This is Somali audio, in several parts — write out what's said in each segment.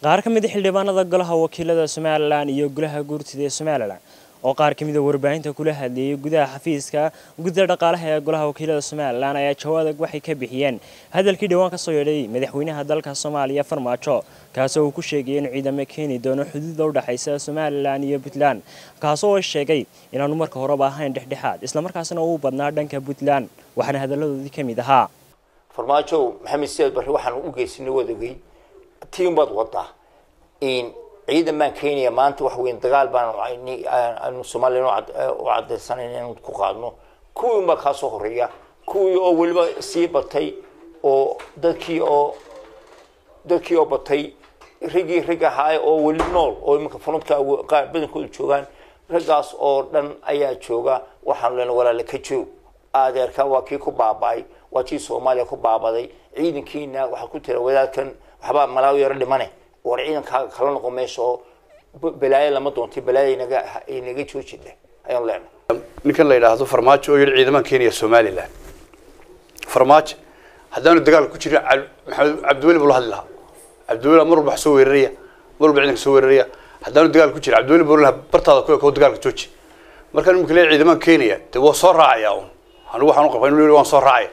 qaar ka mid a xildhibaanada golaha wakiilada somalilan iyo golaha guurtida ee somalilan oo qaar ka mid a warbaahinta kula hadleeyay gudaha xafiiska guddida dhaqaalaha ee golaha wakiilada somalilan ayaa jawaab waxay ka bixiyeen hadalkii dhowaan ka soo yeedhay madaxweynaha dalka soomaaliya farmaajo kaasoo uu ku sheegay inuu ciidamo keeni doono xuduuda u dhexaysa somalilan iyo puntland kaasoo sheegay inaanu marka horeba ahayn dhexdhexaad islamarkaasna uu badnaa dhanka puntland waxaana hadaladoodii ka mid ahaa farmaajo maxamed siyaad barre waxaan u geysanay waad ogey tiin baad wadaa ciidan baan keenaya maanta wax weyn dagaal baan aanu somalilan u cadaysanan inaan ku qaadno kuwii unbaa kaa soo horeeya kuwii oo weliba sii batay oo dadkii oo dadkii oo batay raggii rag ahaay oo weli nool oo imanka funudka qaar badankooda joogaan raggaas oo dhan ayaa jooga waxaanu lena walaale ka joog adeerka waa kii ku baaba'ay waa kii soomaaliya ku baabaday ciidankiina waxaa ku tira wadaadkan waxbaa malaawi yaro dhimane war ciidankaaga kala noqo meesha oo balaayo lama doontay balaayo inaga inaga joojida ayaan leenahay ninkan la yidhaahdo farmaajo oo yidhi ciidamaan keenaya somalilan farmaajo haddaanu dagaal ku jirin maxamed cabdiweli buu la hadli lahaa cabdiweli mar walba wax soo weeraraya mar walba ciidanka soo weeraraya haddaanu dagaal ku jirin cabdiweli buu lahaa bartaada ku ekoo dagaalka jooji markaan imika leeyahay ciidamaan keenaya dee waa soo raacaya un anigu waxaan u qabaa inuu waan soo raacaya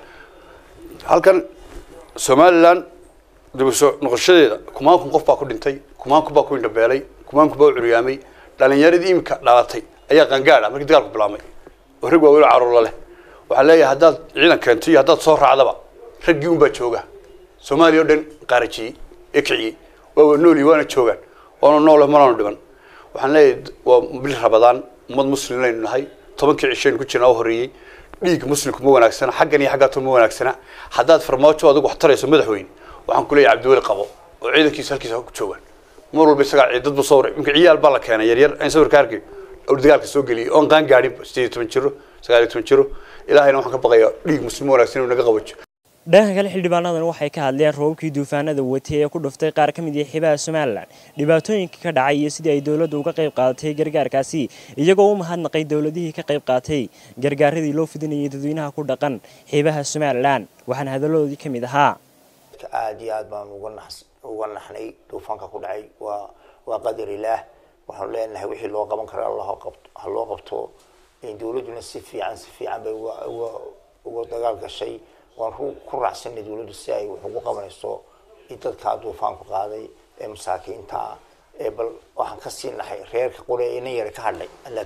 halkan somalilan dibasoo noqoshadeeda kumaankun qof baa ku dhintay kumaankun baa ku indhabeelay kumaankun baa u curyaamay dhalinyaradii imika dhalatay ayaa qangaadha markii dagaalku bilaabmay oo rag waaweyn caruurla leh waxaan leeyahay haddaad ciidan keento iyo haddaad soo raacdaba raggii unbaa jooga soomaaliya o dhan qaarajiyey ee kiciyey waa nooli waana joogaan waana noole manaanu dhiban waxaan leeyahay waa bil rabadaan ummad muslim laynu nahay tobankii cishaynu ku jirnaa u horreeyey dhiigga muslimku ma wanaagsana xaggan iyo xaggaato ma wanaagsana haddaad farmaajo adigu wax tarayso madaxweyne waxaan ku leeyahay cabdiweli qabo oo ciidankiisa halkiisa ku joogaan mar walba isagaa dad bu sawir imka ciyaal baa la keenay yaryar aan sawirka arkay oo dagaalka soo geliyay oon qaan gaadhin sideed iyo toban jiro sagaal iyo toban jiro ilaahayna waxaan ka baqayaa dhiig muslim wanaagsan inuu naga qabajo dhanka kale xildhibaanadan waxay ka hadleen roobabkii duufaanada watay ee ku dhuftay qaar ka mid ah xibaha somalilan dhibaatooyinka ka dhacay iyo sidii ay dowladdu uga qayb qaadatay gargaarkaasi iyagoo u mahadnaqay dowladihii ka qayb qaatay gargaaradii loo fidinayay dadweynaha ku dhaqan xibaha somalilan waxaana hadaladoodii ka mid ahaa aada iyo aad baan uga nax uga naxnay duufaanka ku dhacay waa waa qadar ilaah waxaanu leenahay wixii loo qaban kara allah qabto ha loo qabto dowladduna si fiican si fiican bay uga uga uga dagaal gashay waan ku raacsanay dowladdu si ay wax ugu qabanayso dadkaa duufaanku qaaday ee masaakiinta ah ee bal waxaan ka sii nahay reerka qore ee nin yara ka hadhay alla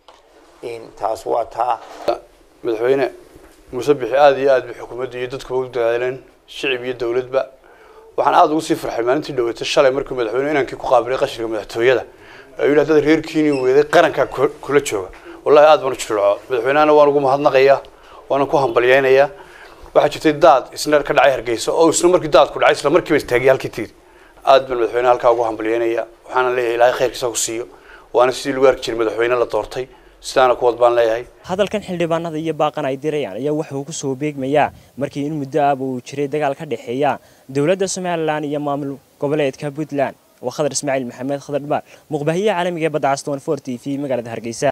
kariim taas waa taa madaxweyne muuse bixi aada iyo aad bay xukuumadda iyo dadkuba u dadaaleen shicib iyo dowladba waxaan aada ugu sii farxay maalintii dhaweetay shalay markuu madaxweyne inankii ku qaabilay qashinka madaxtooyada ee yidhi haddaad reerkiinii weeday qarankaa kula jooga wallahi aad baan u jilco madaxweynehana waan ugu mahadnaqayaa waana ku hambalyeynayaa waxaa jirtay daad isna ka dhacay hargeysa oo isna markii daadku dhacay isla markiiba istaagay halkii tiir aad baan madaxweyne halkaa ugu hambalyeynaya waxaana leeyahay ilaahay khayrkiisa ku siiyo waana sidii lagu arki jiray madaxweyne la doortay sidaana kuwad baan leeyahay hadalkan xildhibaanada iyo baaqan ay dirayaan ayaa waxa uu ku soo beegmayaa markii in muddo ahba uu jiray dagaal ka dhexeeya dowladda somalilan iyo maamul goboleedka puntland waa khadar ismaaciil maxamed khadar dhabaal muqbaahiye caalamiga ee badda castan for t v magaalada hargeysa